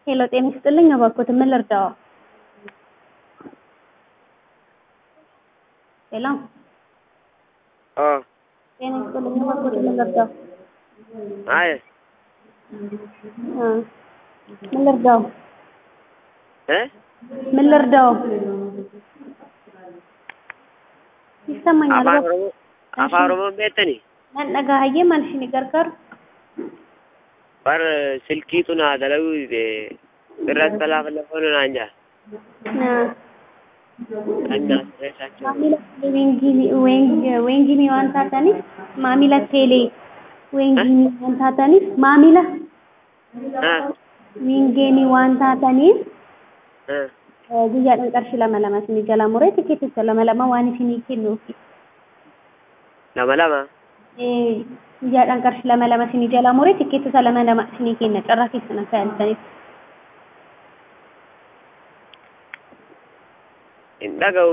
ሄሎ ጤና ይስጥልኝ እባክዎት ምን ልርዳዎ? ሄሎ አዎ ጤና ይስጥልኝ እባክዎት ምን ልርዳዎ? አይ እ ምን ልርዳዎ? እ ምን ልርዳዎ? ይሰማኛል afaan እባክዎ oromoo afaan oromoon beektanii nan dhagahayyee maal isinii gargaaru? bar silkiitu naa dalaguu dide irratti balaafallafoon naan jaa Haa. kan naa sirreessaachuu maamila weengii weeng- weengii waan taataniif maamila teelee weengii waan taataniif maamila haa wiingeenii waan taataniif haa eh, guyyaadhaan qarshii lama lama isinii jalaa muree tikeeticha lama lama waan isinii kennuufi lama lama Eh, guyyaadhaan qarshii lama lama isinii jalaa muree tikeetota lama lama isinii kenna carraa keessan akka yaaltaniif hin dhaga'u